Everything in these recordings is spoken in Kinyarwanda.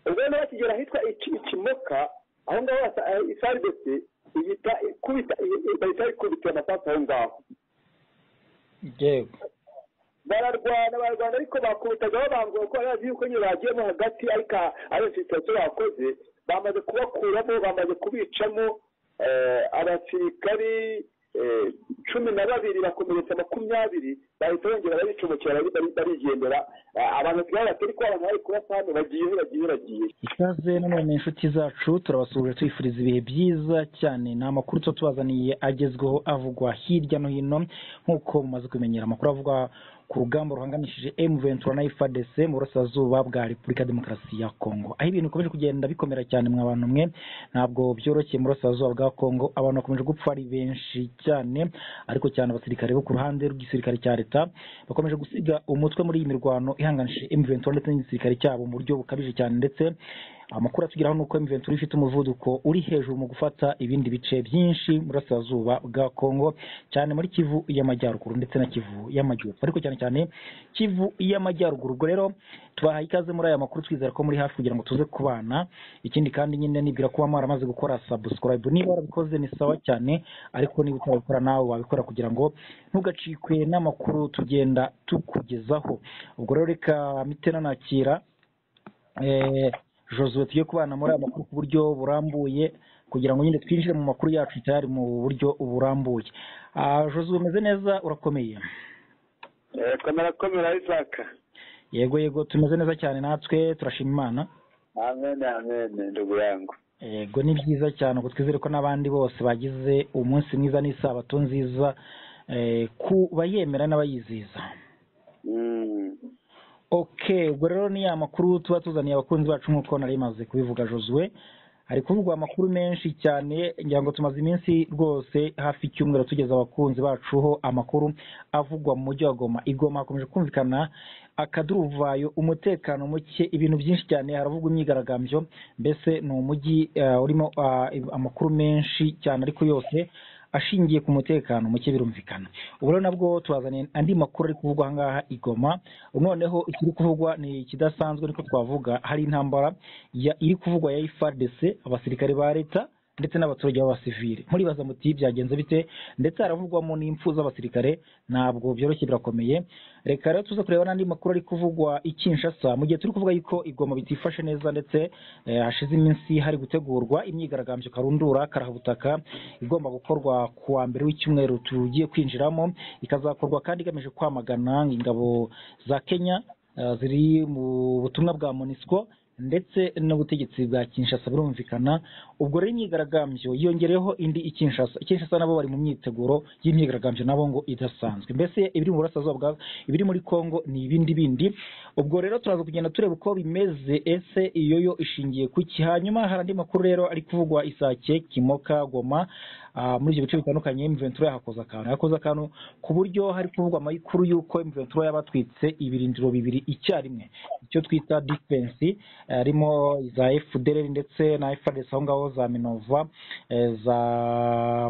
rero bakigera ahitwa ikimoka aho ngaho isaribeti ihita ikubita bahita ikubita amasasu aho ngaho yego bararwana bararwana ariko bakubitagaho bambwira ko bari bazi yuko nyine bagiyemo hagati ariko ari infilitasiyo bakoze bamaze kubakuramo bamaze kubicamo abasirikari cumi na babiri bakomeretsa makumyabiri bahita bongera baricumukira barigendera abantu basigaye batari ko abantu bari kubasa hano bagiye bagiye bagiye ikaze none inshuti zacu turabasuhuje tubifuriza ibihe byiza cyane ni amakuru tuba tubazaniye agezweho avugwa hirya no hino nk'uko mumaze kumenyera amakuru avugwa ku rugamba ruhangamishije M23 na FARDC mu burasirazuba bwa Repubulika ya Demokarasi ya Kongo aho ibintu bikomeje kugenda bikomera cyane mwa bantu mwe ntabwo byoroshye mu burasirazuba bwa Kongo abantu bakomeje gupfa ari benshi cyane ariko cyane abasirikare bo ku ruhande rw'igisirikare cya leta bakomeje gusiga umutwe muri iyi mirwano ihanganishije M23 ndetse n'igisirikare cyabo mu buryo bukabije cyane ndetse amakuru atugeraho ni uko M23 ifite umuvuduko uri hejuru mu gufata ibindi bice byinshi burasirazuba bwa Kongo cyane muri Kivu y'Amajyaruguru ndetse na Kivu y'Amajyepfo ariko cyane cyane Kivu y'Amajyaruguru ubwo rero tubahaye ikaze muri aya makuru twizera ko muri hafi kugira ngo tuze kubana ikindi kandi nyine nibwira kuba mwaramaze gukora subscribe niba warabikoze ni sawa cyane ariko niba utarabikora nawe wabikora kugira ngo ntugacikwe n'amakuru tugenda tukugezaho ubwo rero reka mitena nakira eh, joseph tugiye kubana muri aya makuru ku buryo burambuye kugira ngo nyine twinjire mu makuru yacu tayari mu buryo burambuye joseph umeze neza urakomeye komera komera isaka yego yego tumeze neza cyane natwe turashima imana amen amen ndugurango yego ni byiza cyane ubwo twizere ko n'abandi bose bagize umunsi mwiza n'isabato nziza eh, ku bayemera n'abayiziza okay ubwo rero ni ya makuru tuba tuzaniye abakunzi bacu nk'uko nari maze kubivuga josue hari kuvugwa amakuru menshi cyane ngira ngo tumaze iminsi rwose hafi icyumweru tugeza abakunzi bacu ho amakuru avugwa mu mujyi wa goma igoma hakomeje kumvikana akaduruvayo umutekano muke ibintu byinshi cyane haravugwa imyigaragambyo mbese ni umujyi eh, urimo ah, amakuru menshi cyane ariko yose ashingiye ku mutekano muke birumvikana ubu rero nabwo tubazaniye andi makuru ari kuvugwa ahangaha i Goma noneho ikiri kuvugwa ni ikidasanzwe niko twavuga hari intambara ya- iri kuvugwa ya FARDC abasirikare ba leta ndetse n'abaturage b'abasivile muribaza muti byagenze bite ndetse haravugwamo n'impfu z'abasirikare ntabwo byoroshye birakomeye reka rero tuza kureba n'andi makuru ari kuvugwa i Kinshasa mu gihe turi kuvuga yuko igoma bitifashe neza ndetse eh, hashize iminsi hari gutegurwa imyigaragambyo karundura karahabutaka igomba gukorwa ku wa mbere w'icyumweru tugiye kwinjiramo ikazakorwa kandi igamije kwamagana ingabo za Kenya eh, ziri mu butumwa bwa MONUSCO ndetse n'ubutegetsi bwa Kinshasa birumvikana ubwo rero imyigaragambyo yongereyeho indi i Kinshasa i Kinshasa nabo bari mu myiteguro y'imyigaragambyo nabo ngo idasanzwe mbese ibiri mu burasirazuba bwa ibiri muri Kongo ni ibindi bindi ubwo rero turaza kugenda tureba uko bimeze ese iyo yo ishingiye ku ki hanyuma hari andi makuru rero ari kuvugwa isake Kimoka Goma ah, muri ibyo bice bitandukanye M23 yahakoze akantu yakoze akantu ku buryo hari kuvugwa amakuru y'uko M23 yabatwitse ibirindiro bibiri icyarimwe icyo twita defense harimo za FDLR ndetse na FARDC aho ngaho za Minova eh, za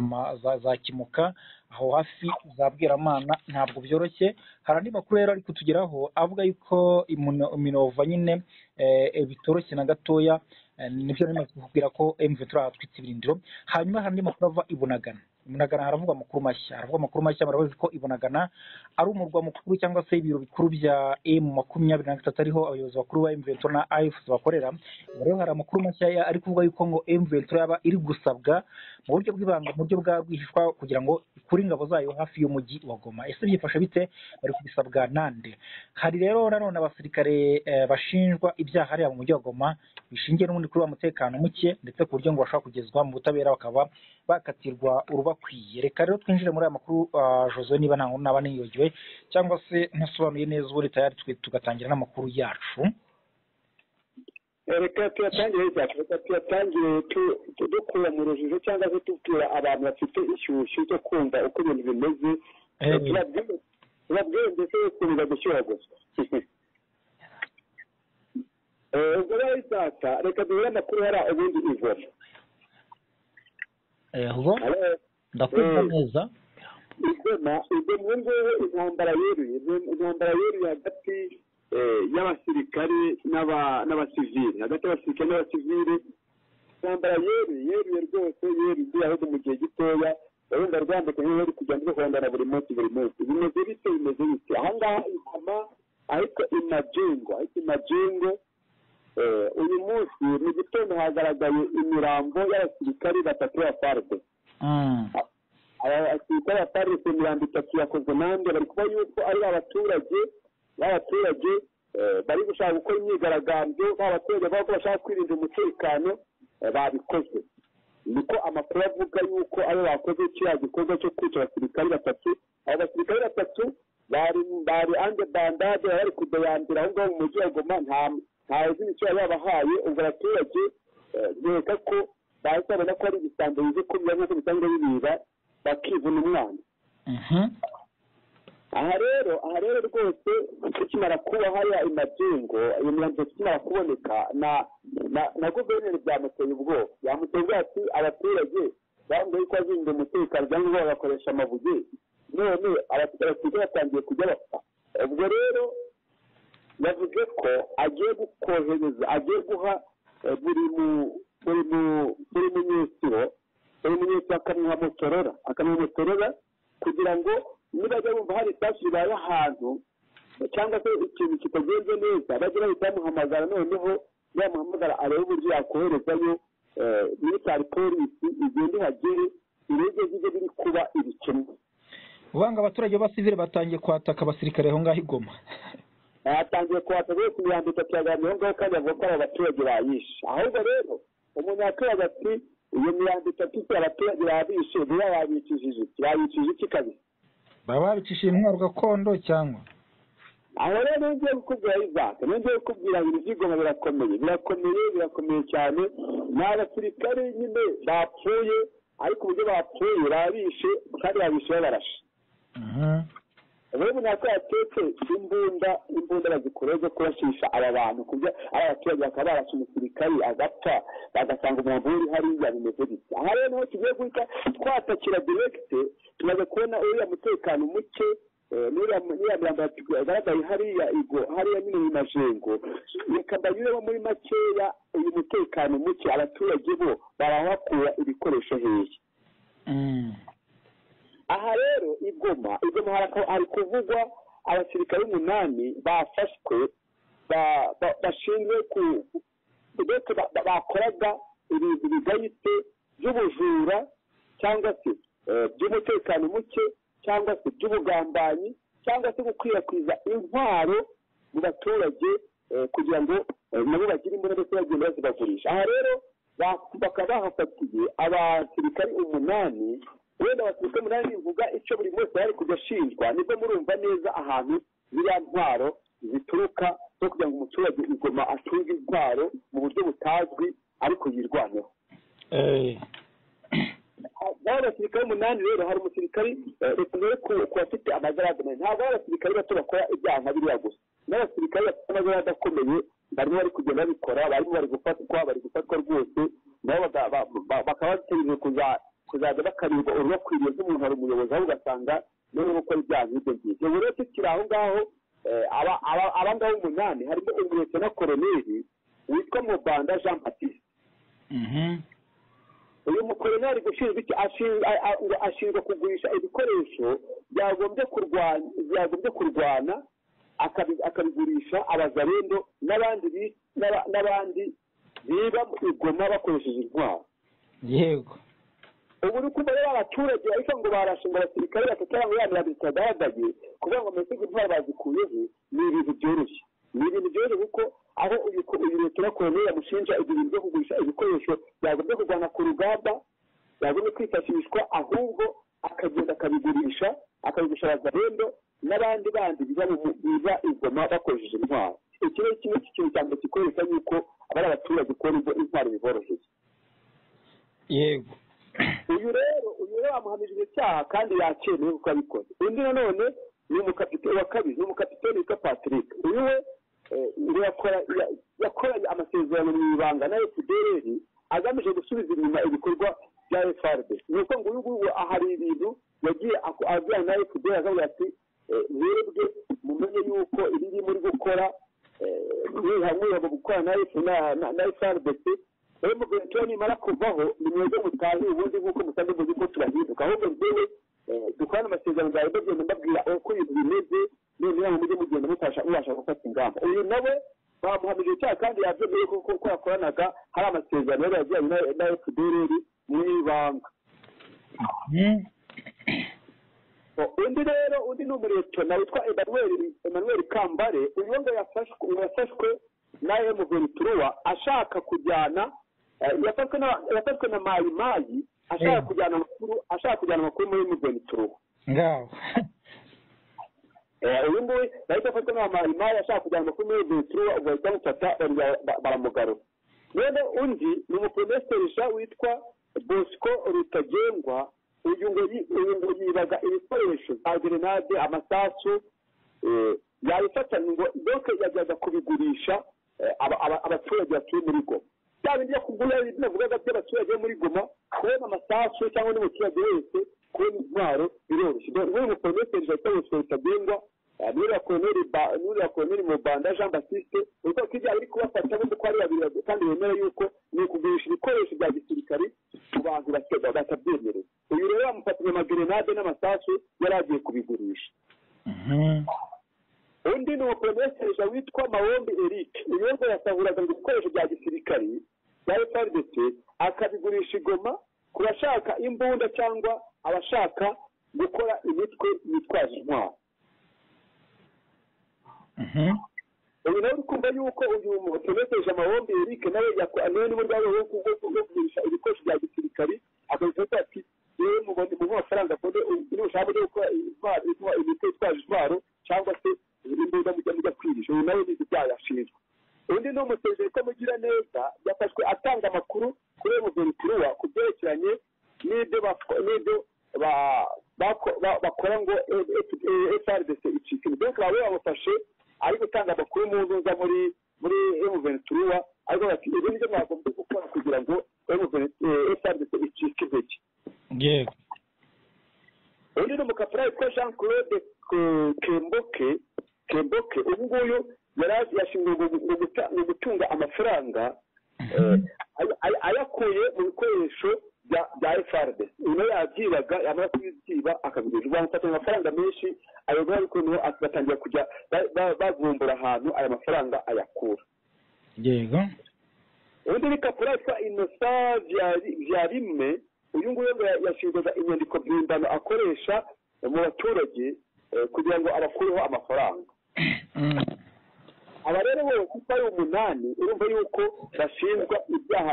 ma- za, za Kimuka aho hafi za Bwiramana ntabwo byoroshye hari andi makuru rero ari kutugeraho avuga yuko imuno- Minova nyine eh, eh, bitoroshye na gatoya Eh, nibyo nari maze kukubwira ko M23 hatwitse ibirindiro hanyuma hari andi makuru ava i Bunagana i Bunagana haravugwa amakuru mashya haravugwa amakuru mashya murabazi ko i Bunagana ari umurwa mukuru cyangwa se ibiro bikuru bya M makumyabiri na gatatu ariho abayobozi bakuru ba M23 na AFC bakorera Ubu rero hari amakuru mashya ya- ari kuvuga yuko ngo M23 yaba iri gusabwa mu buryo bw'ibanga mu buryo bwa rwihishwa kugira ngo ikure ingabo zayo hafi y'umujyi wa Goma ese byifashe bite bari kubisabwa nande hari rero nanone abasirikare eh, bashinjwa ibyaha hariya mu mujyi wa Goma bishingiye n'ubundi kuri wa mutekano muke ndetse ku buryo ngo bashobora kugezwa mu butabera bakaba bakatirwa urubakwiye reka rero twinjire muri aya makuru ah, Jose niba nta nkuru naba niyogiwe cyangwa se ntasobanuye neza ubundi tayari twe tugatangira n'amakuru yacu reka tuyatangire isaka reka tuyatangire tu- tu- dukura mu rujijo cyangwa se tubwira abantu bafite ishyushyu cyo kumva uko ibintu bimeze Eh. tubabwire tubabwire mbese kumva gushyuha gusa Eh, ubwo rero isaka reka duhure amakuru hariya ubundi ivoma eho ndakumva neza igoma igoma ubu ngubu intambara yeruye intambara yeruye hagati y'abasirikare n'abasivili hagati y'abasirikare n'abasivili intambara yeru yeruye rwose yeru igiye ahubwo mu gihe gitoya urenda rwambutse niba ruri kugenda ruhondana buri munsi buri munsi bimeze bite bimeze bite aha ngaha ingoma ariko imajingo ariko imajingo uyu munsi mu gitondo hagaragaye imirambo y'abasirikari batatu ba farde abasirikare ba farde ku mirambo itatu yakozwe nande bari kuba yuko ari abaturage b'abaturage bari gushaka gukora imyigaragambyo b'abaturage bavuga ko bashaka kwirinda umutekano babikozwe niko amakuru avuga yuko abo bakoze kiriya gikorwa cyo kwica abasirikare batatu abo basirikare batatu bari bari ande bandade bari kudayandira aho ngaho mu mujyi wa goma nta nta zina icyo yabahaye ubwo abaturage bereka ko bahise babona ko ari ibisambo bizi kumira nk'uko bisanzwe bibira bakivuna umwana aha rero aha rero rwose tukimara kuba hariya imagingo iyo mirambo tukimara kuboneka na na guverineri byamuteye ubwoba byamuteye ubwoba ati abaturage bambaye ko azinze umutekano cyangwa bagakoresha amabuye none abaturage batangiye kujya bapfa ubwo rero yavuze ko agiye gukohereza agiye guha buri buri buri munyesiro buri munyesiro akamuha motorora akamuha motorora kugira ngo nibajya bumva hari isasu ribaye ahantu cyangwa se ikintu kitagenze neza bajye bahita bamuhamagara noneho yamuhamagara arebe uburyo yakoherezayo militari polisi igenda ihagere irebe zige biri kuba ibikemwe ubanga abaturage b'abasivire batangiye kwataka abasirikare aho ngaho igoma batangiye kuhatsa rwose imirambo itatu yaganiriyeho ngaho kandi avuga ko ari abaturage bayishe ahubwo rero umuntu yakoraga ati iyo mirambo itatu ifite abaturage babishe biba babicishije iki babicishije iki kabisa baba babicishije intwaro gakondo cyangwa aho rero niyo ngiye kukubwira izaka niyo ngiye kukubwira ngo ibyigoma birakomeye birakomeye birakomeye cyane ni abasirikare nyine bapfuye ariko uburyo bapfuye babishe kandi babishe babarashe ubu ntabwo yatetse imbunda imbunda bazikora zo kurashisha aba bantu kubyo aba baturage bakaba barashe umusirikari agapfa bagasanga umurambo uri hariya bimeze bityo aha rero niho tugiye guhita twatakira direkite tumaze kubona uriya mutekano muke n'uriya mirambo yagaragaye hariya igo hariya nyine mu majengo reka mbanyuremo muri makeya uyu mutekano muke abaturage bo barahakura ibikoresho hehe aha rero igoma igoma hari kuvugwa abasirikare umunani bafashwe bashinzwe ku ndetse bakoraga ibintu bigayitse by'ubujura cyangwa se by'umutekano muke cyangwa se by'ubugambanyi cyangwa se gukwirakwiza intwaro mu baturage kugira ngo nabo bagire imbunda ndetse bagenda bazibagurisha aha rero bakaba bahafatiye abasirikare umunani wenda abasirikare umunani bivuga icyo buri wese yari kujya ashinjwa nibwo murumva neza ahantu ziriya ntwaro zituruka zo kugira ngo umuturage igoma atunge intwaro mu buryo butazwi ariko yirwaneho naho abasirikare umunani rero hari umusirikari reka mbere ku bafite amagarade manini ntabwo ari abasirikare bato bakora ibyaha nka biriya gusa n'abasirikare bafite amagarade akomeye barimo bari kugenda babikora barimo bari gufatwa bari gufatwa rwose nabo bakaba bategereje kuza kuzajya bakarirwa uruba bakwiriye nk'umuntu hari umuyobozi aho ugasanga noneho gukora ibyaha nk'ibyo ngibyo ubu rero tukiri aho ngaho aba ngaba umunani harimo umuretse na koroneri witwa mubanda jean batiste uyu mukoroneri gushinzwe iki ashinzwe kugurisha ibikoresho byagombye kurwana akabigurisha abazarendo n'abandi biba igoma bakoresheje intwaro yego ubu uri kumva rero abaturage ariko ngo barashinga abasirikare batatu cyangwa ya mirongo itatu bagaragaye kugira ngo mbese intwaro bazikuyeho ni ibintu byoroshye ni ibintu byoroshye kuko aho uyu leta na koroneri yamushinja ibintu byo kugurisha ibikoresho byagombye kujyana ku rugamba byagombye kwifashishwa ahubwo akagenda akabigurisha akabigurisha abazarendo n'abandi bandi biba ingoma bakoresheje intwaro iki ni kimwe cy'ikintu cya mbere kikoresha yuko abari abaturage kubona ibyo intwaro biboroheye yego uyu rero uyu rero amuhamije icyaha kandi yakemewe kuko abikoze undi nanone ni umukapiteni wa kabiri ni umukapiteni witwa patrick uyu we yakoranye amasezerano mu ibanga na fdr agamije gusubiza inyuma ibikorwa bya frb ni uko ngo uyu nguyu ahari ibintu yagiye ajyana na fdr agamije ati mwebwe mumenye yuko ibiri muri gukora mwihamuye mu gukorana na efu na efarubesi rero mu gihe tuba nimara kuvaho ni mwebwe mutahe ubundi nk'uko musanzwe muzi ko turahinduka ahubwo mbere dukorane amasezerano yawe bagenda mbabwira uko ibintu bimeze none mujye mugenda mutasha mubasha gufata ingamba uyu nawe bamuhamije icyaha kandi yabyemeye kuko yakoranaga hari amasezerano yari yagiranye na efudereri mu ibanga undi rero undi ni umuretona witwa emanuweli kambare uyu ngo yafashwe na emuventuruwa ashaka kujyana yafashwe na mayimayi ashaka kujyana amakuru ashaka kujyana amakuru muri emuventuruwa ngaho uyu nguyu yahita afatwa na mayimayi ashaka kujyana amakuru muri emuventuruwa ubwo bahita bamufata baramugarura rero undi ni umuporomesiterisha witwa bosco rutagengwa uyu ngo yibaga ibikoresho bya gerenade amasasu yabifatanye ngo doke yajyaga kubigurisha abaturage batuye muri goma bya bindi byo kugura ibyo navugaga by'abaturage bo muri goma kubona amasasu cyangwa n'umuturage wese kubona intwaro biroroshye n'uyu muporomesiteri jacques rutagengwa n'uriya koroneri n'uriya koroneri mu banda jean baptiste uko kijya ari kubafata bundi ko ari babiri kandi bemera yuko ni ukugurisha ibikoresho bya gisirikare ku bantu batabyemerewe uyu rero bamufatanya amagerenade n'amasasu yari agiye kubigurisha undi ni umuporomesiteri witwa mawombi eric uyu ngo yasahuraga ngo ibikoresho bya gisirikare bya frdc akabigurisha igoma ku bashaka imbunda cyangwa abashaka gukora imitwe yitwaje intwaro ubu nawe uri kumva yuko uyu mutegereje amahombe eric nawe niwe ni buryo rwo kugurisha ibikoresho bya gisirikare akabifata ati yewe mubone mu mafaranga akode uri bushaka mujye gukora intwaro imiti itwaje intwaro cyangwa se imbunda mujya mujya kwirisha uyu nawe nizi byayo ashinzwe undi ni umusejeje ko mugira neza yafashwe atanga amakuru kuri uyu muventuruwa ku byerekeranye n'ibyo bakora ngo frdc icike donc baba bamufashe ari gutanga amakuru mu nzuza muri muri emuventuruwa ariko bati ibi nibyo mwagombye gukora kugira ngo frdc icike intege yego undi ni umukapura witwa jean claude kemboke kemboke ubu nguyu yari yashinzwe mu gutunga amafaranga ayakuye mu bikoresho bya efaride uyu nawe yabyibaga yamara kubibyiba akabigurisha bamufata amafaranga menshi ayo ngaya ariko niho batangira kujya bavumbura ahantu aya mafaranga ayakura yego ubundi ni kapura yitwa inosa bya rimwe uyu nguyu yashingaga inyandiko mpimbano akoresha mu baturage kugira ngo abakureho amafaranga aba rero bose uko ari umunani urumva yuko bashinjwa ibyaha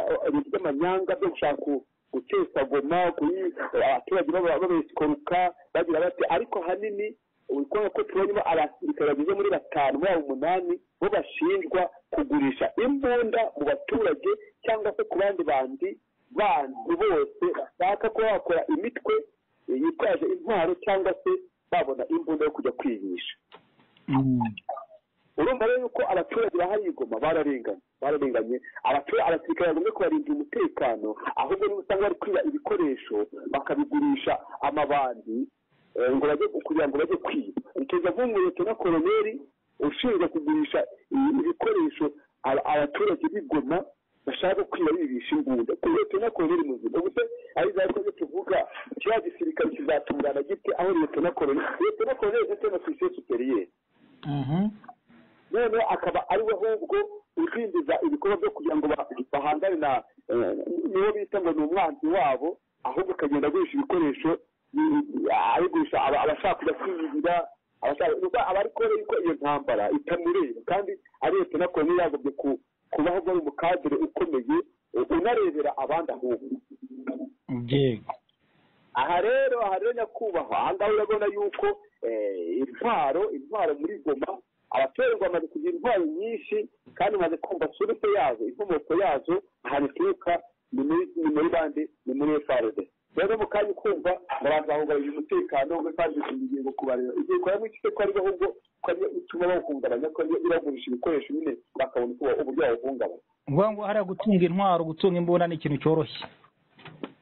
by'amanyanga byo gushaka gutesa goma abaturage babesikoruka bagira bati ariko ahanini urikubona ko tubonye abasirikare bageze muri batanu muri abo umunani bo bashinjwa kugurisha imbunda mu baturage cyangwa se ku bandi bandi bandi bose bashaka kuba bakora imitwe yitwaje intwaro cyangwa se babona imbunda yo kujya kwihisha urumva rero yuko abaturage bahari igoma bararenganye bararenganye abasirikare bagombye kubarinda umutekano ahubwo niba usanga bari kwiba ibikoresho bakabigurisha amabandi ngo bajye kugira ngo bajye kwiba utuza nk'umureto na koroneri ushinzwe kugurisha ibikoresho abaturage b'igoma bashaka kwiba bibisha imbunda umureto na koroneri muzima ubuse ari za rwego tuvuga kiriya gisirikare kizatungana gite aho umureto na koroneri umureto na koroneri ndetse na ofisiye superiyeri noneho akaba ari we ahubwo udindiza ibikorwa byo kugira ngo bahangane na niwo bita ngo ni umwanzi wabo ahubwo akagenda agurisha ibikoresho abigurisha abashaka kujya kwiyuhira aba ari kubona yuko iyo ntambara itamureba kandi ari leta nako ntiyagombye kubaho bari umukadire ukomeye unarebera abandi ahubwo aha rero aha rero nyakubahwa aha ngaha urabona yuko intwaro intwaro muri goma abaturage bamaze kugira intwaro nyinshi kandi bamaze kumva surute yazo inkomoko yazo ahantu ituruka ni muri bande ni muri efaride rero mu kanya ukumva barazahungabanya umutekano efaride tugiye kubareba igihe ukora muri kigo ari ahubwo utuma bawuhungabanya ko biragurisha ibikoresho nyine bakabona uburyo bawuhungabanya ngombwa ngo hariya gutunga intwaro gutunga imbunda ni ikintu cyoroshye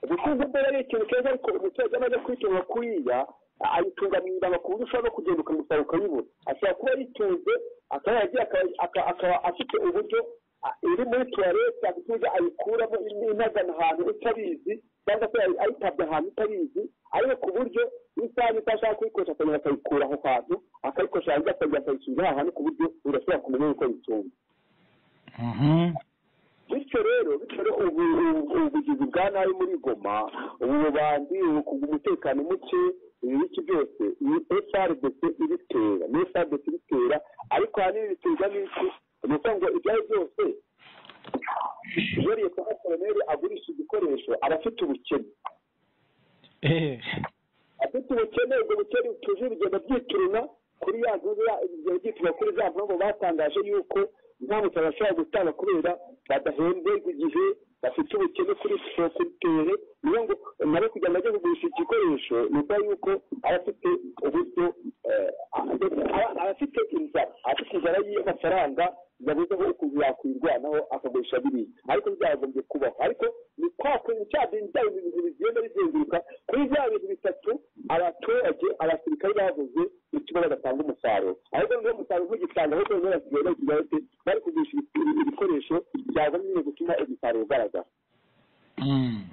gutunga imbunda ni ikintu cyoroshye ariko umuturage amaze kwitunga kuriya ayitunganiriza amakuru ushobora no kugenda ukamusaba ukayibura ashobora kuba yitunze akaba yagiye aka- aka- akaba afite uburyo a- iri muri tuwarete agatuza ayikuramo in- inagana ahantu utabizi cyangwa se ayi- ayitabye ahantu utabizi ariko ku buryo isaha itashaka kuyikoresha akongera akayikura aho hantu akayikoresha hanze akongera akayisubiza aho hantu ku buryo urashobora kumenya yuko yitunze Mhm. bityo rero bityo rero ubu ubu- ubugizi bwa nabi muri goma ububanzi ubu- umutekano muke ibi biki byose ni frdc ibitera ni frdc ibitera ariko ahanini biterwa n'iki ni ukuvuga ngo ibyo ari byose iyo leta nka koroneri agurisha igikoresho aba afite ubukene Ehe. afite ubukene ubwo bukene butuje bugenda byituruna kuri ya nzu ya bigenda byituruna kuri za mpamvu batangaje yuko nta muntu bashobora gutanga kubera badahembwe ku gihe bafite ubukene kuri siporo kuri tere niyo ngo nabo kugira ngo ajye kugurisha igikoresho ni uko yuko aba afite uburyo eh, aba- aba afite inzara aba afite inzara y'amafaranga yabuze aho ukuntu yakwirwanaho akagurisha biriya ariko byagombye kubaho ariko ni kwa kuntu cya bintu bya bintu bigenda bizenguruka kuri bya bintu bitatu abaturage abasirikare bavuze bituma badatanga umusaruro ariko niba umusaruro ntugitanga ahubwo niba basigaye bari kugarute bari kugurisha ibi- ibikoresho byaba nyine gutuma umusaruro ugaragara Mm.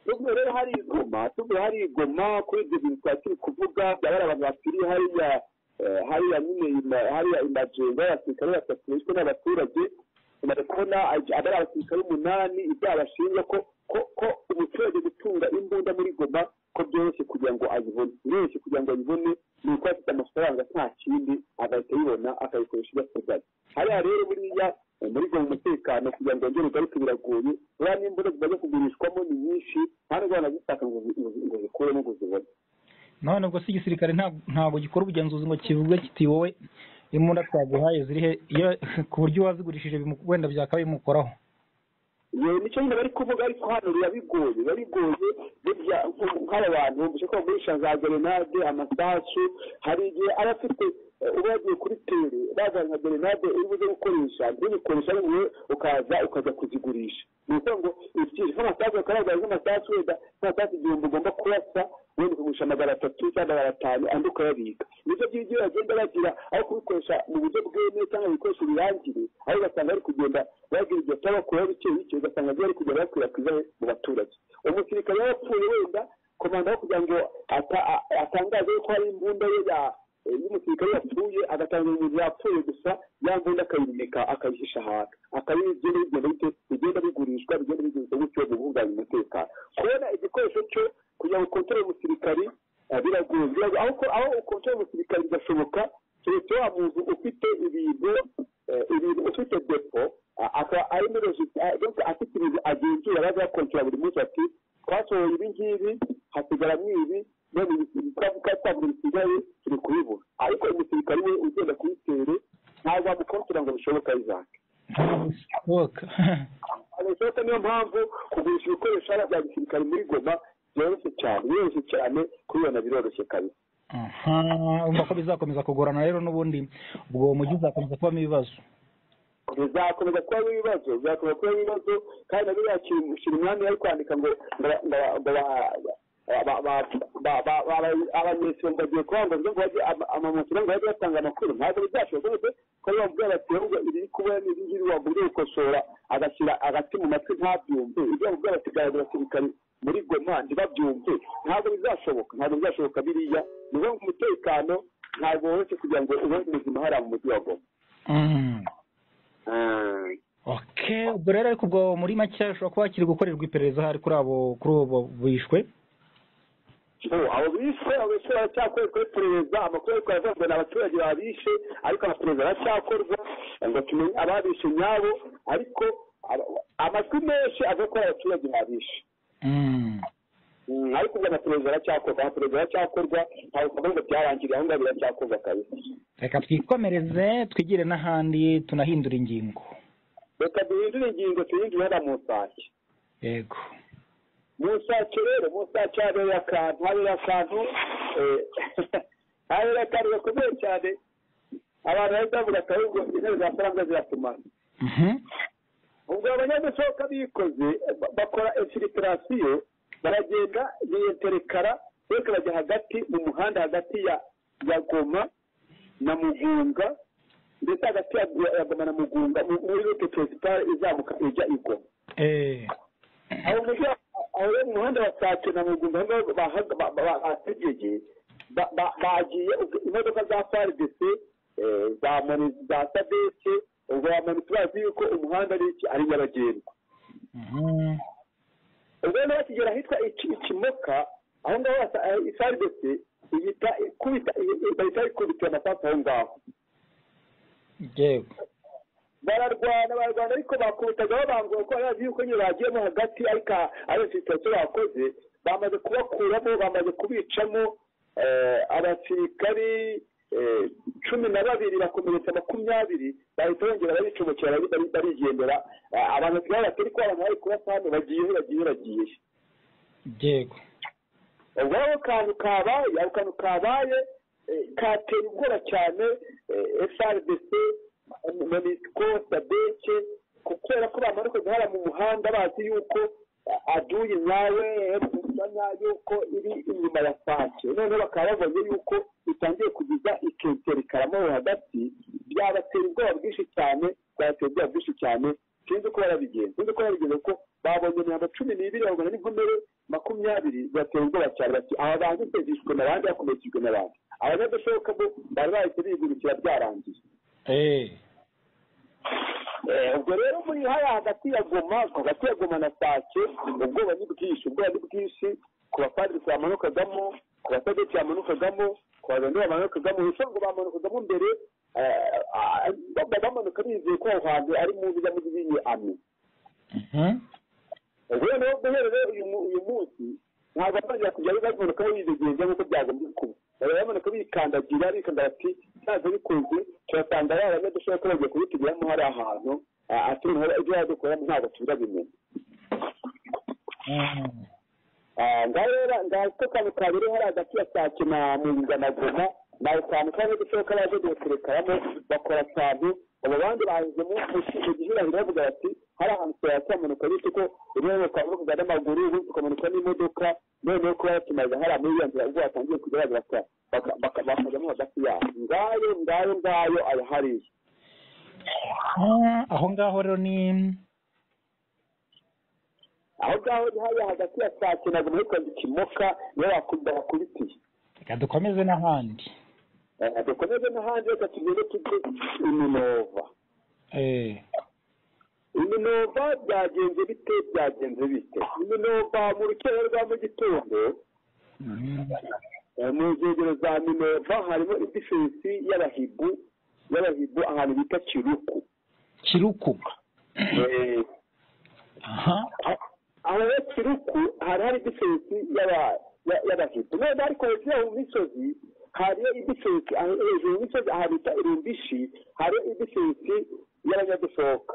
nubwo rero hari igoma nubwo hari igoma kuri ibyo bintu twari turi kuvuga byaba ari abantu bakiriye hariya eh, hariya nyine ima- hariya imajengo y'abasirikare batatu bishwe n'abaturage bari kubona aj- ari abasirikare umunani ibyaha bashinjwa ko ko- ko umuturage gutunga imbunda muri goma ko byoroshye kugira ngo ayibone biroroshye kugira ngo ayibone ni uko afite amafaranga nta kindi agahita ayibona akayikoresha ibyo ateganya hariya rero buriya muri ubwo umutekano kugira ngo wongere ugaruke biragoye buriya n'imbunda zimaze kugurishwamo ni nyinshi nta n'ubwo wanazitaka ngo zi- ngo zi- ngo zikuremo ngo zibone none ubwo se igisirikare nta- ntabwo gikora ubugenzuzi ngo kivuge kiti wowe imbunda twaguhaye ziri he iyo ku buryo uwazigurishije bimu- wenda byakaba bimukoraho yewe nicyo nyine bari kuvuga ariko hano biba bigoye biba bigoye burya nk- nk'aba bantu bashaka kugurisha za gerenade amasasu hari igihe aba afite eh, uba yagiye kuri tere bazana nka gerenade iri buze gukoresha ntibikoresha ariwe ukaza ukajya kuzigurisha ni ukuvuga ngo ifite nk'amasasu bakaragaragaza nk'amasasu wenda nk'amasasu igihumbi ugomba kurasa wenda ukagurisha magana atatu cyangwa magana atanu andi ukayabika nibyo by'ibyo bagenda bagira aho kubikoresha mu buryo bwemewe cyangwa ibikoresho birangire aho ugasanga bari kugenda bagira ibyo cyangwa bakuraho bike bike ugasanga byo bari kugenda bakwirakwiza mu baturage umusirikare yapfuye wenda komanda aho kugira ngo ata- a- atangaze ko hari imbunda ye ya- y'umusirikare yapfuye agatanga umuntu yapfuye gusa ya mbunda akayibika akayihisha ahantu akayigenda bigenda bite- bigenda bigurishwa bigenda bigurishwa gutyo mu bunganya umutekano kubona igikoresho cyo kugira ngo ukontorore umusirikari eh, biragoye Biragoye. aho ko- aho ukontorore umusirikari bigashoboka keretse wa muntu ufite ibintu eh, ibintu ufite depo a- akaba ari muri rejisitara donc afite ibintu agenzura baza bakontorora buri munsi ati twasohoye ibi ngibi hasigaramo ibi none twavuga twabura bisigaye turi kubibura ariko umusirikari we ugenda kuyitere ntabwo wamukontorora ngo bishoboke ayizake ntabwo abashoboka niyo mpamvu kugurisha ibikoresho hariya bya gisirikare muri goma byoroshye cyane biroroshye cyane kubibona biroroshye kabisa aha urumva ko bizakomeza kugorana rero n'ubundi ubwo uwo mujyi uzakomeza kubamo ibibazo bizakomeza kuba ibibazo bizakomeza kuba ibibazo kandi nabyo yakira umwami yari kwandika ngo abanyesiro ngo bagiye kubanga ngo bajye amamotiro ngo bajye batanga amakuru ntabwo bizashoboka bose ko ari bamubwira bati ahubwo iri kubona n'iri ngiri waburiye gukosora agashyira agati mu matwi ntabyumve ibyo bamubwira bati garagara abasirikari muri goma ntibabyumve ntabwo bizashoboka ntabwo bizashoboka biriya ni ukuvuga ngo umutekano ntabwo woroshye kugira ngo ube muzima hariya mu mujyi wa goma Mm. Ah. Okay, ubwo rero ariko ubwo muri make ushobora kuba hakiri gukorerwa iperereza hari kuri abo kuri ubu bishwe Ubu, abo bishwe abo bishwe baracyakorerwa iperereza amakuru ariko aravugwa ni abaturage babishe ariko amaperereza aracyakorwa ngo tumenye ababishe nyabo ariko aba- amajwi menshi avuga ko ari abaturage babishe Mm. Mm, ariko ubwo amaperereza aracyakorwa amaperereza aracyakorwa ntabwo twavuga ngo byarangiriye aho ngaho biracyakorwa kabisa reka twikomereze twigire n'ahandi tunahindura ingingo reka duhindure ingingo tuhindure hariya mu nsake yego musake rero musake habera akantu habera akantu eh, habera akantu gakomeye cyane abantu bahita bavuga ati ahubwo intebe za faranga ziratumana Mhm. ubwo abanyamusohoka bikoze ba- bakora infiltrasiyo baragenda biyenterekara beka bajya hagati mu muhanda hagati ya ya goma na mugunga ndetse hagati ya ya goma na mugunga muri rote perezida izamuka ijya i goma eee aho mujyi aho rero mu muhanda wa sake na mugunga aho ngaho bahaga- ba- ba- bahategeye ba- ba- bagiye ubwo imodoka za faridese za moni za sadeke ubwo bamani tubazi yuko umuhanda ari iki ari nyabagendwa ubwo rero bakigera ahitwa iki- ikimoka aho ngaho basa- eh, ifaribefe ihita ikubita i- bahita ikubitira amasasu aho ngaho yewe bararwana bararwana ariko bakubitagaho bangura ko bazi yuko nyine bagiyemo hagati ariko aha- ari sitasiyo bakoze bamaze kubakuramo bamaze kubicamo eh, abasirikari eh, cumi na babiri bakomeretsa makumyabiri bahita bongera baricomokera bari- bari- barigendera Ah, abantu basigaye batari ko abantu bari kurasa hano bagiyehe bagiyehe bagiyehe yego ubwo ako kantu kabaye ako kantu kabaye eh, kateye ubwoba cyane frdc monusco sadeke kubera ko bamanuka guhara mu muhanda bazi yuko eh, aduyi nawe bamenya yuko iri inyuma ya sake noneho bakaba babonye yuko itangiye kugeza ikentera ikaramuho hagati byabatera ubwoba bwinshi cyane byabatera ubwoba bwinshi cyane sinzi uko barabigenza sinzi uko barabigenza kuko babonye imihanda cumi n'ibiri babona n'inkomere makumyabiri batera ubwoba cyane bati aba bantu tegeshwe n'abandi bakomerekejwe n'abandi abanyadashoboka bo bari bahise bigurukira byarangiye eee Eh, ubwo rero muri hariya hagati ya goma hagati ya goma na sake ubwoba ni bwinshi ubwoba ni bwinshi ku bapadiri bamanukagamo ku basadeti bamanukagamo ku bagani bamanukagamo ubusanzwe bamanukagamo mbere eh, ah, baba bamanuka bizeye ko aho hantu ari mu bijya mu bibi ami ubwo rero guhera rero uyu mu- uyu munsi ntabwo bazajya kujya babimanuka bidegenza nk'uko byagombye kuba bajya bamanuka bikandagira bikandagira ati ntabwo bikunze turasanga yaba badashobora ko bagiye kubitugiramo hari ahantu ah, ati "Ntabwo ibyo yadukoramo ntabwo turabimenya ngaho ngaho ko kantu kabiri hari hagati ya sake na muringa na goma ni akantu kamwe gashoboka baje guserekaramo bakora akantu abo bandi baheze mu mu gihirahiro bavuga bati hari ahantu turayakamanuka bityo ko rimwe bakaba bavuga n'amaguru ubundi tukamanuka n'imodoca noneho kuba yatumaze hariya muri iyo nzira ubwo batangiye kujya bagaragara bakajyamo hagati yabo ngayo ngayo ngayo arahariye aho ngaho rero ni aho ngaho ni hariya hagati ya sake na goma hitwa ikimoka niho bakubita bakubitiye reka dukomeze n'ahandi Eh, dukomeze n'ahandi reka tugende tujye iminova eee iminova byagenze bite byagenze bite iminova mu rukero rwa mu gitondo eh, mu nkengero za minova harimo idifensi y'abahibu y'abahibu ahantu bita kiruku kiruku Eh, aha a- aho rero kiruku hari hari idifensi y'aba- ya- y'abahibu none ariko hejuru yaho mu misozi hariyo idifensi aho- hejuru mu misozi ahantu bita irumbishi hariyo idifensi y'abanyadusohoka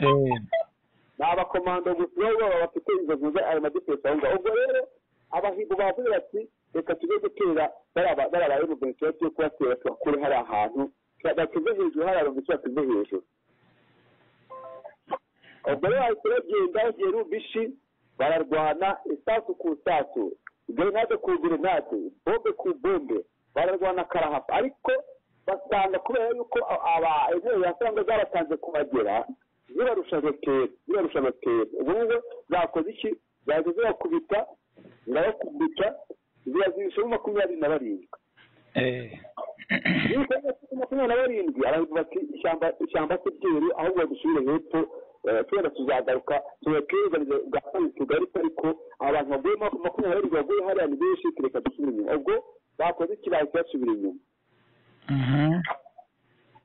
eee ni abakomando gusa nibo baba bafite inzo nziza ayo madefensi aho ngaho ubwo rero abahigo bavuze bati reka tujye gutera bariya bariya mu benshi yo kubatera tubakure hari ahantu bateze hejuru hari abantu benshi bateze hejuru ubwo rero bahise bagenda bagiye rubishi bararwana isasu ku isasu grenade ku grenade bombe ku bombe bararwana karahapa ariko basanga kubera yuko aba intebe yasanga zaratanze kubagera zibarusha roteri zibarusha roteri ubu ngubu zakoze iki zahita zibakubita zirabakubita zibazibishamo makumyabiri na barindwi eee makumyabiri na barindwi abantu bati ishyamba ishyamba se ryeru ahubwo dusubire hepfo eh, tugenda tuzagaruka tubakizanize bwa kabiri tugaruka ariko abantu baguye maku- makumyabiri na barindwi baguye hariya ni benshi tureka dusubire inyuma ubwo bakoze iki bahita basubira inyuma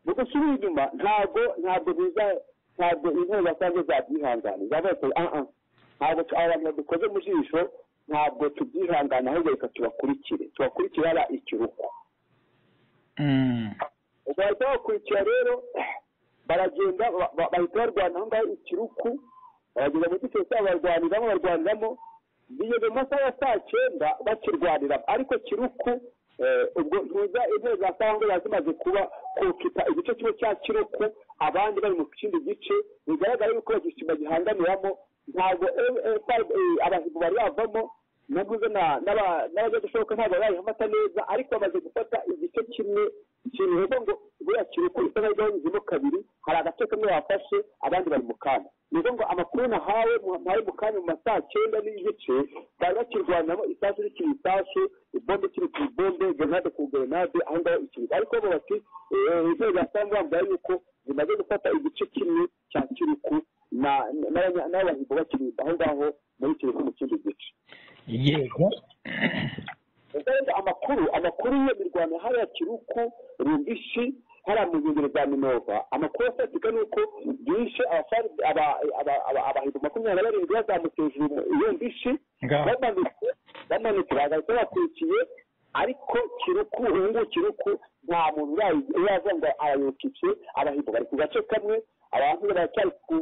mu gusubira inyuma ntabwo ntabwo biza ntabwo intebe basanzwe zabyihangana zavuga ati ah ah ntabwo tu- aba bantu badukoze mu jisho ntabwo tubyihangana ahubwo reka tubakurikire tubakurikire hariya ikiruko ubwo bahita bakurikira rero baragenda ba- ba- bahita barwana aho ngaho ikiruku baragenda muri gitero cyabo barwaniramo barwaniramo bigeze mu masaha ya saa cyenda bakirwaniramo ariko kiruku eh, ubwo ntuza intebe za sangwe zari zimaze kuba kukipa igice kimwe cya kiruku abandi bari mu kindi gice bigaragara yuko bagisima gihanganiramo ntabwo abahigo bari bavamo navuze n'abajya gushoboka ntabwo barayifata neza ariko bamaze gufata igice kimwe ikintu bivuga ngo buriya kintu uko bisa nkaho gahagazemo kabiri hari agace kamwe bafashe abandi bari mu kanya ni ukuvuga ngo amakuru nahawe muhaye mu kanya mu masaha cyenda n'igice bari bakirwanyamo isasu rikiri isasu ibombe ikiri ku ibombe grenade ku grenade aho ngaho ikiri ariko bo bati inzego za sangwa bavuga yuko zimaze gufata igice kimwe cya kiruku n'abahigo bakiri aho ngaho muri kiruku mu kindi gice yego amakuru amakuru yo mirwano hariya kiruku rumbishi hariya mu nkengero za minova amakuru afatika ni uko bishe abahindu makumyabiri na barindwi bazamutse hejuru iyo mbishi bamanutse bamanutse bagahita bakurikiye ariko kiruku ubu ngubu kiruku nta muntu uraza ngo arayokice abahindu bari ku gace kamwe abantu baracyari ku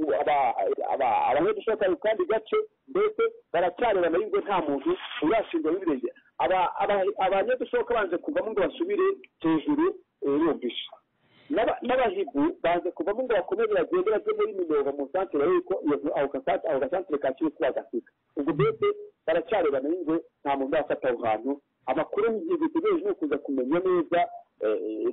abanyeshuri mu kandi gace mbese baracyarebana y'ubwo nta muntu urashingwa n'ibirenge abanyedushoka banze kuvamo ngo basubire hejuru yumvishe n'abahigu banze kuvamo ngo bakomeze bagende bajye muri minova mu santere yuko aho gasantere ka kiri kuba gasika ubwo mbese baracyarebana y'ingwe nta muntu urafata aho hantu amakuru y'igihe dutegereje ni ukuza kumenya neza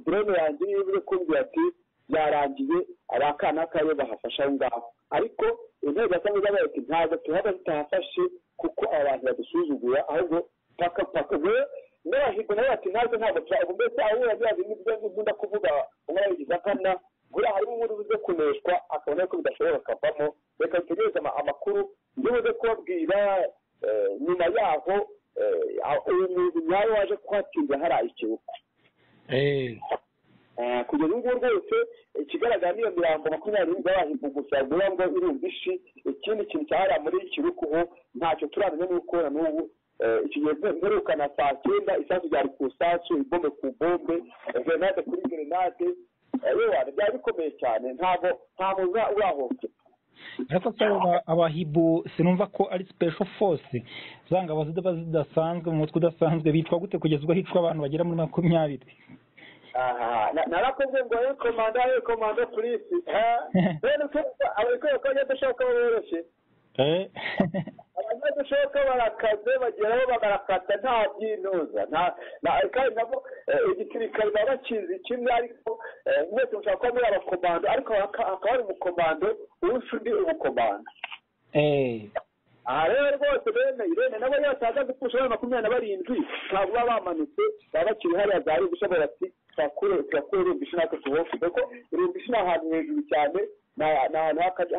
drone yanjye niyo iri kumbwira ati byarangiye abakana kariyo bahafasha aho ngaho ariko intego cyangwa zabaye ati ntabwo tuhaba zitahafashe kuko aba bantu badusuzugura ahubwo paka paka we n'abahigo nawe bati ntabwo ntabwo turabwo mbese aho uragira ngo ibyo ngibyo ndakuvuga umwarigize akana buriya harimo ubundi buze kuneshwa akabona yuko bidashobora kavamo reka dutegereze amakuru iyo buze kubabwira nyuma yaho uyu muntu nyawe waje kuhatsinda hariya ikibuga kugeza ubu ngubu rwose ikigaragara niyo mirambo makumyabiri n'irindwi y'abahindu gusa bivuga ngo irumva ishi ikindi kintu cyahariya muri kirukuho ntacyo turamenya n'uko na n'ubu iki gihe mperuka na saa cyenda isasu ryari ku isasu ibombe ku bombe grenade kuri grenade yewe byari bikomeye cyane ntabwo nta muntu urahohoterwa ariko se abahibu sinumva ko ari special force za ngabo ziba zidasanzwe mu mutwe udasanzwe bitwa gute kugeza ubwo hicwa abantu bagera muri makumyabiri narakoze ngo he komanda he komanda polisi rero ababikora ko bajya dushaka boroshye abajya dushaka barakaze bageraho bagarakata nta byinoza kandi nabo igisirikare baba bakizi kimwe ariko mwese mushobora kuba muri abakomando ariko hakaba hari umukomando urusha undi umukomando aha rero rwose bene irene nabo iyo bataza gupfusha bari makumyabiri na barindwi ntabwo baba bamanutse baba bakiri hariya za rubisha barati turakure rubisha natwe tuhofu kuko rubisha ni ahantu hejuru cyane ni ahantu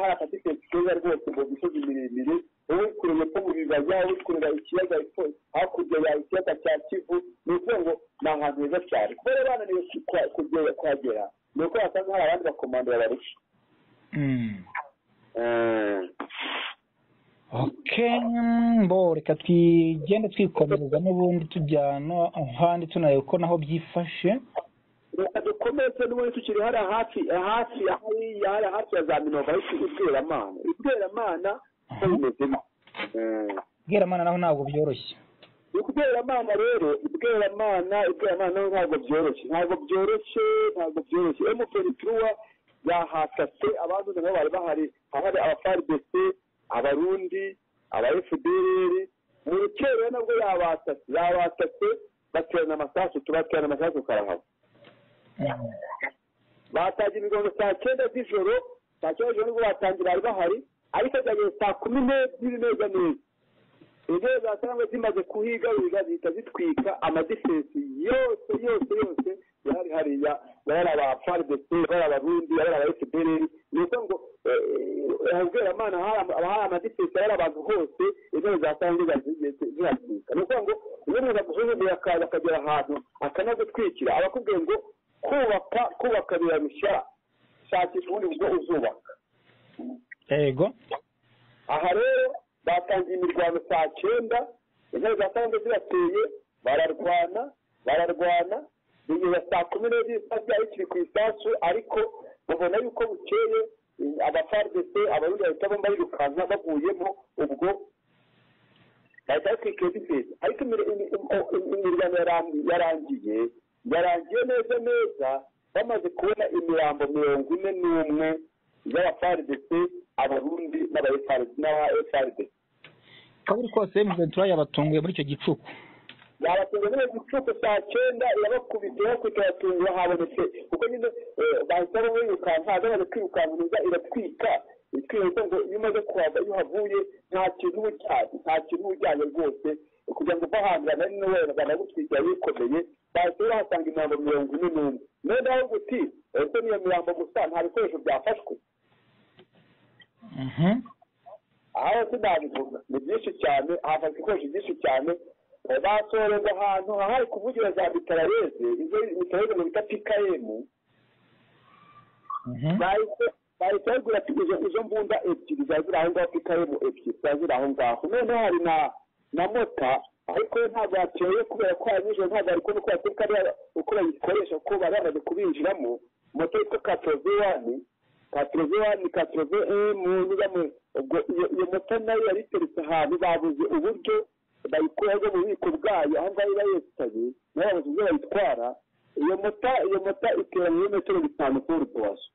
hari akatiketi keza rwose mu misozi miremire wowe kureba ko mu bibaya wowe kureba ikiyaga hakurya ya ikiyaga cya kivu ni ukuvuga ngo ni ahantu heza cyane kuko rero bananiwe kuhagera ni uko basanga hari abandi bakomando babarusha bo reka tugende twikomereza n'ubundi tujyana ahandi tunareba uko naho byifashe reka dukomeze n'ubundi tukiri hariya hafi hafi hariya hariya hafi ya za minova ariko ibweramana ibweramana uko bimezemo ibweramana naho ntabwo byoroshye ibweramana rero ibweramana ibweramana naho ntabwo byoroshye ntabwo byoroshye ntabwo byoroshye emutiyeni turuwa yahatatse abandi nabo bari bahari ahari abafaridesi abarundi aba efudereri mu rukerera nabwo yabatatse yabatatse baterana amasasu tubaterana amasasu karahava batangira imigongo saa cyenda z'ijoro saa cyenda z'ijoro nibwo batangira bari bahari ariko byageze saa kumi n'ebyiri neza neza intebe za sangwa zimaze kuhigahiga zihita zitwika amadefensi yose yose yose yari hariya yari aba faridesi yari abarundi yari aba efudereri ni uko ngo ubweramana hari amadefensi yari abantu hose intebe za sangwa zihagirika ni ukuvuga ngo ubundi bagusuzumira akaza akagera ahantu akanazitwikira abakubwiye ngo kubaka kubaka birarushya shakisha ubundi buryo uzubaka yego aha rero batangiye imirwano saa cyenda intebe za sangwa zirateye bararwana bararwana bigeza saa kumi n'ebyiri saa byari kiri ku isasu ariko babona yuko bukeye abafaridese abarundi bahita bomba birukanka baguyemo ubwo bahita batwikira bifeza ariko imirwano yarangiye yarangiye neza neza bamaze kubona imirambo mirongo ine n'umwe y'abafaridese abarundi n'aba efaridese uko biri kose miventura yabatunguye muri icyo gicuku yabatunze muri gicuku saa cyenda irabakubita irakubita iratungura habonetse kuko nyine bahita birukanka hagabanye kwirukanka neza iratwika itwika ngo iyo umaze kuhava iyo uhavuye nta kintu uba ujyanye nta kintu uba ujyanye rwose kugira ngo uva hangana ni wowe bagana gutwikira bikomeye bahita bahasanga imirambo mirongo ine n'umwe niyo nawe guti ese niyo mirambo gusa nta bikoresho byafashwe aho sinabivuga ni byinshi cyane hafashwe ibikoresho byinshi cyane basoreza ahantu hahari kuvugira za mitarareze izo mitarareze mu bita pikayemu bahita bagura izo mbunda ebyiri zari ziri aho ngaho pikayemu ebyiri zari ziri aho ngaho noneho hari na na mota ariko ntabwo yateye kubera ko hari nijoro ntabwo ari kubona uko yateka uko bayikoresha kuko bari bamaze kubinjiramo moto yitwa katorozewani katorozewani katorovemu nyiramo ubwo iyo moto nayo yari iteretse ahantu babuze uburyo bayikuraho mu bubiko bwayo aho ngaho iba yesitaye nayo babuze uburyo bayitwara iyo mota iyo mota itera muri metero bitanu kuri urutozo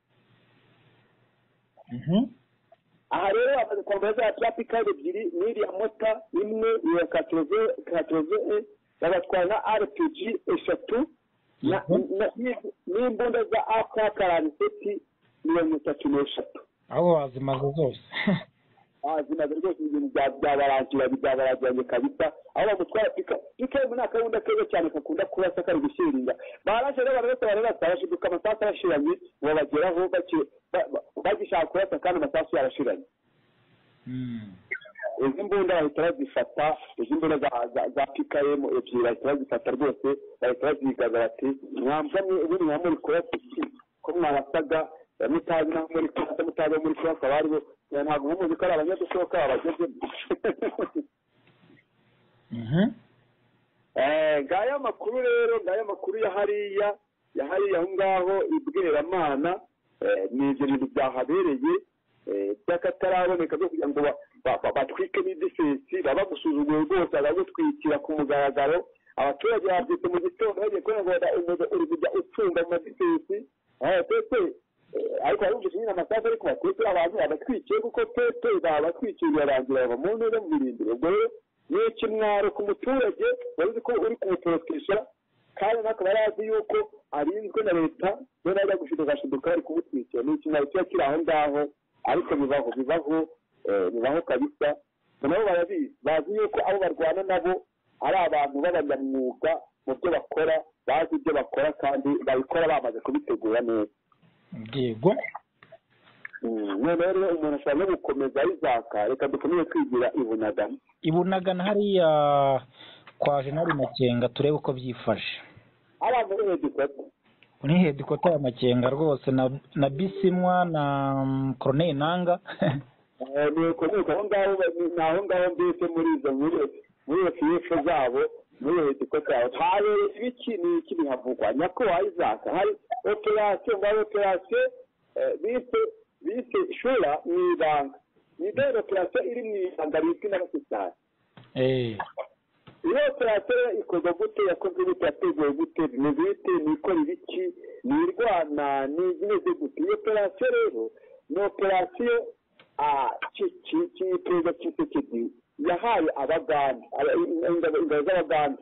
aha rero bamaze kwambara za turapikari ebyiri n'iriya mota imwe iya katorove e bagatwara na aripigi eshatu n'imbunda za aka karani seti mirongo itatu n'eshatu aho wazimaze zose wazimaze rwose ibintu byabarangira byabarangiranye kabisa aho bamutwara pika pikemu ni akabunda keza cyane kakunda kurasa kari gushiringa baraje rero abantu bose bararasa bashiduka amasasu arashiranye ngo babageraho bagishaka kurasa kandi amasasu yarashiranye izi mbunda bahita bazifata izi mbunda za pikemu ebyiri bahita bazifata rwose bahita bazigaza bati mwambamwe ubundi mwamuri kurasa iki ko mwabasaga mutazi naho muri kurasa mutazi aho muri kurasa bariho ntabwo muzi ko ari abanyadusohoka babagezemo ngaya amakuru rero ngaya amakuru ya hariya ya hariya aho ngaho ibwiramana ni ibyo bintu byahabereye by'akataraboneka byo kugira ngo batwike n'idefensi baba gusuzugura rwose bagutwikira ku mugaragaro abaturage babyutse mu gitondo bagiye kubona umuriro uri kujya ucunga mu madefensi ndetse ariko barumvise nyine amasaha ariko batekera abantu babatwikiye kuko pepe babatwikiye birarangira bava mu ntera mu birindiro ubwo rero ni ikimwaro ku muturage bazi ko uri kumutorotesha kandi n'akaba yari azi yuko arinzwe na leta none ajya gushidukashiduka bari kumutwikira ni ikimwaro kiba kiri aho ngaho ariko bibaho bibaho bibaho kabisa nabo barabizi bazi yuko abo barwana nabo ari abantu b'abanyamwuga mu byo bakora bazi ibyo bakora kandi babikora bamaze kubitegura neza yego noneho rero umuntu ashobora no gukomeza ayizaka reka dukomeze twigira ibunagana ibunagana hariya kwa jenali makenga turebe uko byifashe hariya muri hedikota ni hedikota ya makenga rwose na bisimwa na koroneri nanga ni ukomoka aho ngaho ni aho ngaho mbese muri izo muri iyo fiyefu zabo muri hedikota yawe habereye ibiki ni iki bihavugwa nyako wayizaka hari operasiyo ngaho operasiyo bise bise shura mu ibanga ni dore operasiyo iri mu ibanga rizwi n'abasitari iyo operasiyo ikorwa gute yakozwe gute yateguwe gute ni bite ni ikora ibiki ni irwana ni imeze gute iyo operasiyo rero ni operasiyo perezida kisekedi yahaye abaganda ingabo z'abaganda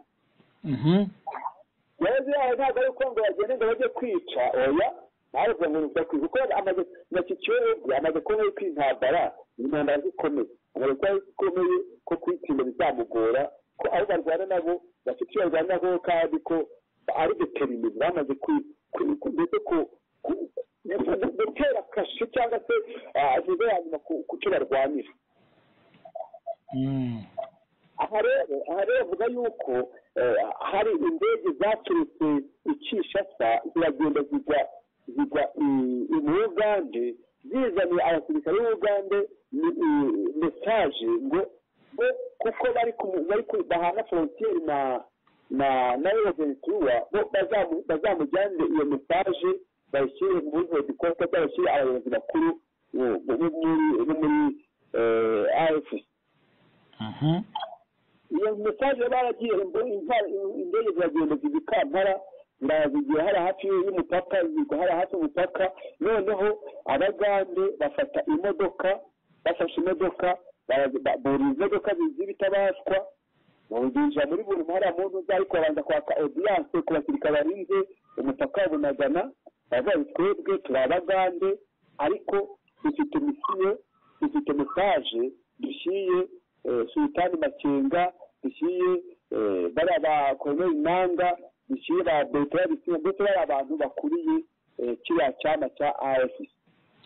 yaje yahaye ntabwo ari uko ngo bagende ngo bajye kwica oya ntabwo ngo nibyo kwica kuko amaze na kikiyobe amaze kuba ari kwintambara intambara zikomeye amaze kuba zikomeye ko kuyitsinda bizamugora ko abo barwana nabo bafite icyo barwana nabo kandi ko ari deterimizi bamaze ndetse ku gutera kashe cyangwa se ageze yanyuma ku cyo barwanira aha rero aha rero avuga yuko hari indege zaturutse ikishasa ziragenda zigwa zigwa mu ugande zizaniye abasirikare b'ubugande mesaje ngo bo kuko bari bahana forontiyeri na na na reventura bo bazamujyanire iyo mesaje bayishyire muri hedikota bayishyire abayobozi bakuru bo muri afc iyo mesaje baragiye indege ziragenda zigikampara ndazigiye hari hafi y'umupaka zigwa hari hafi y'umupaka noneho abagande bafata imodoka bafashe imodoka buriza inzoga z'ibitabashwa binjira muri buri ntara mu ntuza ariko babanza kwaka odiyanse ku basirikare barinze umutaka wa bunagana bazabe twebwe turi abagande ariko dufite misiyo dufite mesaje dushyiriye sultani makenga dushyiriye bariya ba koromeri nanga dushyiriye ba betera dushyiriye ndetse bariya abantu bakuriye kiriya cyana cya arasi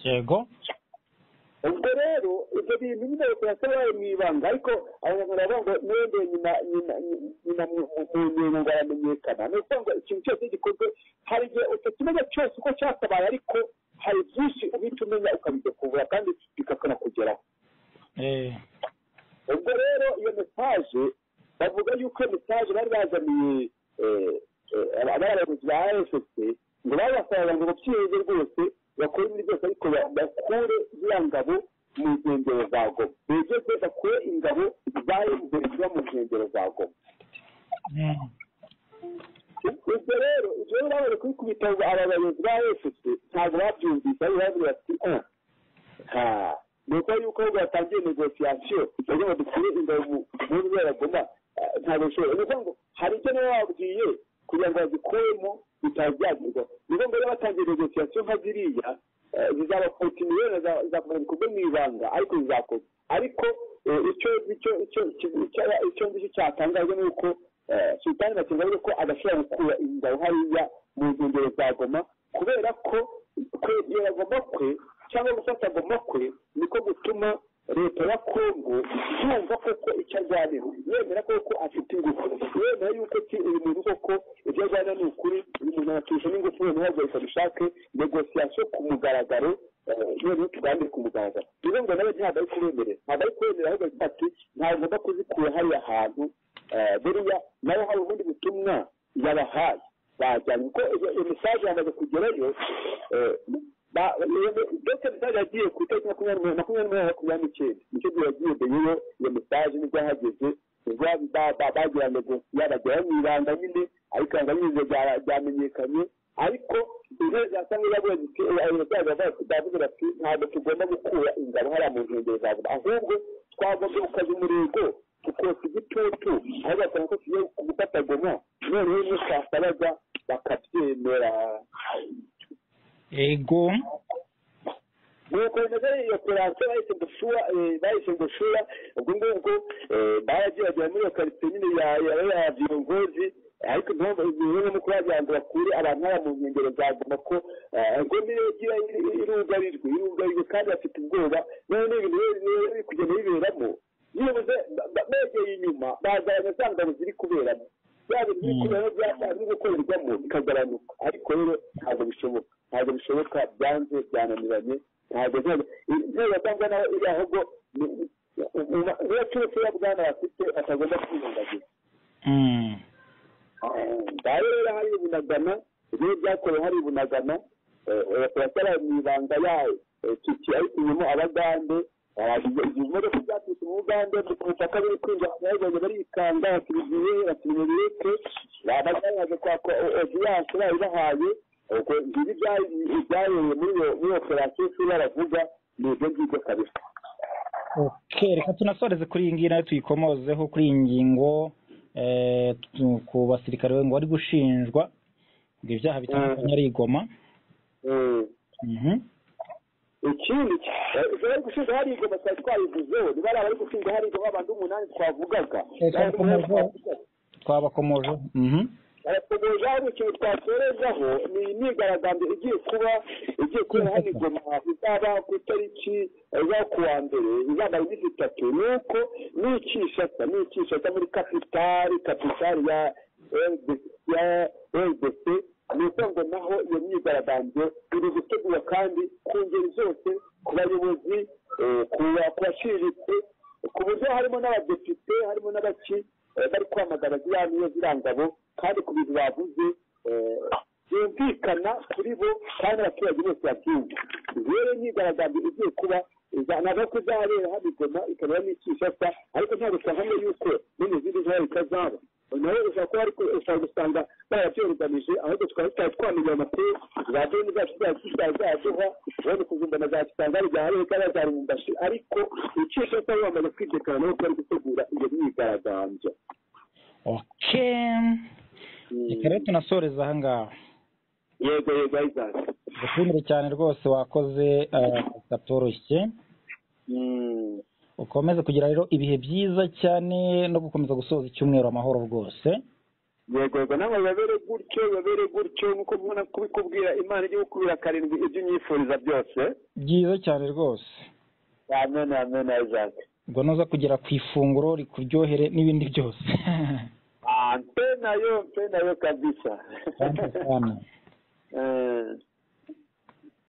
yego ubwo rero ibyo bintu nyine leta yasohoye mu ibanga ariko abanyarwanda baravuga ngo mwende nyina nyina nyina mu nkingo baramenyekana ni ukuvuga ngo ikintu cyose gikozwe hari igihe utakimenya cyose uko cyasabaye ariko hari byinshi uhita umenya ukabidekuvura kandi bikanakugeraho ubwo rero iyo mesaje bavuga yuko iyo mesaje bari bazaniye abayobozi ba efuse ngo babasaba ngo babyiheze rwose bakore ibintu byose ariko bakure ziriya ngabo mu nkengero za goma begeze bakure ingabo za fpr ziba mu nkengero za goma ubwo rero ibyo rero babone kubikubita aba bayobozi ba efuse ntabwo babyumvise ariko bavuga bati nta ni uko yuko ahubwo batangiye negosiyasiyo bagira ngo dukure ingabo mu nkengero za goma ntabwo bishoboye ni ukuvuga ngo hari ibyo niba babwiye kugira ngo bazikuremo bitazagerwa ni ngombwa rero batangiye negosiyasiyo nka ziriya zizaba kontiniyeri zizakomeza ibikorwa mu ibanga ariko zizakorwa ariko icyo icyo icyo icyo ngicyo cyatangajwe ni uko sultani bakenga avuga ko adashobora gukura ingabo hariya mu nkengero za goma kubera ko kwegera goma kwe cyangwa gufata goma kwe niko gutuma leta ya kongo yumva koko icyo arwanira yemera koko afite ingufu yemera yuko uyu muntu koko ibyo arwana ni ukuri uyu muntu aratusha n'ingufu noneho yaguhita dushake negosiyasiyo ku mugaragaro noneho tuganire ku mugaragaro rero ngo nawe ntabwo ari kubemerera ntabwo ari kubemerera ahubwo agira ati ntabwo ugomba kuzikura hariya hantu buriya nawe hari ubundi butumwa yabahaye bajyanye kuko iyo mesaje yamaze kugerayo dogita mesaje yagiye ku itariki makumyabiri makumyabiri makumyabiri n'icyenda nicyo gihe yagiye beyeyo iyo mesaje nibwo yahageze bagira ngo yabageraho mu ibanga nyine ariko yanga nyine byamenyekanye ariko intebe za sanga yaguye ziti abayobozi bavuga bati ntabwo tugomba gukura ingabo hariya mu nkengero za buri ahubwo twagombye gukaza umurego tukotsa igitutu aho basanga ko tugiye gufata goma noneho n'ukasabaga bakabyemera ego nuko bimeze iyo kurasa bahise gushura bahise gushura ubwo ngubwo barageragira muri iyo karitsiye nyine ya ya viyongozi ariko impamvu bimwe no kuba bagira ngo bakure abantu hariya mu nkengero za goma ko ngo niyo igira irugarijwe irugarijwe kandi bafite ubwoba noneho n'ibintu biri kugenda biberamo yibuze begeye inyuma bazagabanya za ngabo ziri kuberamo byaba ibiri kuberamo byatangiye gukorerwamo bikagabanuka ariko rero ntabwo bishoboka ntabwo bishoboka byanze byananiranye ntabwo intego atangwa naho iri ahubwo niba cyose bwana bafite atagomba kwirengagiza ngaho rero hari ibunagana ibyo byakorewe hari ibunagana basara mu ibanga yayo kiki ariko inyuma abagande ibimodoka byaturutse mu bugande mu butaka biri kwinjira abanyarwanda barikanga bakirigiye bakirimereke abagande kwaka odiyanse bayibahaye ubwo ibi ibyabereye muri iyo operasiyo isi baravuga ni ibyo ngibyo kabisa reka tunasoreze kuri iyi ngiyi nayo tuyikomozeho kuri iyi ngingo ku basirikare ngo bari gushinjwa ngo ibyaha bitandukanye ari igoma ikindi bari gushinga hari igoma twari twayivuzeho niba ari abari gushinga hari igoma abantu umunani twavugaga twabakomoje arakomeza hari ikintu twakorezaho ni imyigaragambyo igiye kuba igiye kuba hano igoma izaba ku itariki izaba ku wa mbere izamara iminsi itatu ni uko ni ikishata ni ikishata muri kapitali kapitali ya ya rdc ni uko ngo naho iyo myigaragambyo iri gutegurwa kandi ku ngeri zose ku bayobozi ku baciriritse ku buryo harimo n'abadepite harimo n'abaki bari kwamagana ziriya niyo ziriya ngabo kandi ku bintu bavuze byumvikana kuri bo kandi abaturage bose babyumva rero imyigaragambyo igiye kuba ntabwo ko izahabera hano igoma ikaba n'ikishasa ariko ntabwo twahamye yuko n'izindi ntara itazaba nawe ushobora kuba ariko ushobora gusanga barabyoruganije ahubwo tukaba tutari twamenya amakuru za deni zacu zacu zaduha ubundi kuzumva na za kitangari bya hariya kaba zarumbashi ariko icyo cyose bamaze kwidekarana ko bari gutegura iyo myigaragambyo oke reka rero tunasoreze aha ngaha yego yego ayizasi dushimire cyane rwose wakoze katoroshye ukomeze kugira rero ibihe byiza cyane no gukomeza gusoza icyumweru amahoro rwose yego yego nawe babere gutyo babere gutyo nk'uko mbona kubikubwira imana ijya gukubira karindwi ibyo unyifuriza byose byiza cyane rwose amen amen ayizasi ngo nuza kugera ku ifunguro rikuryohere n'ibindi byose mpe nayo mpe nayo kabisa cyane Eh.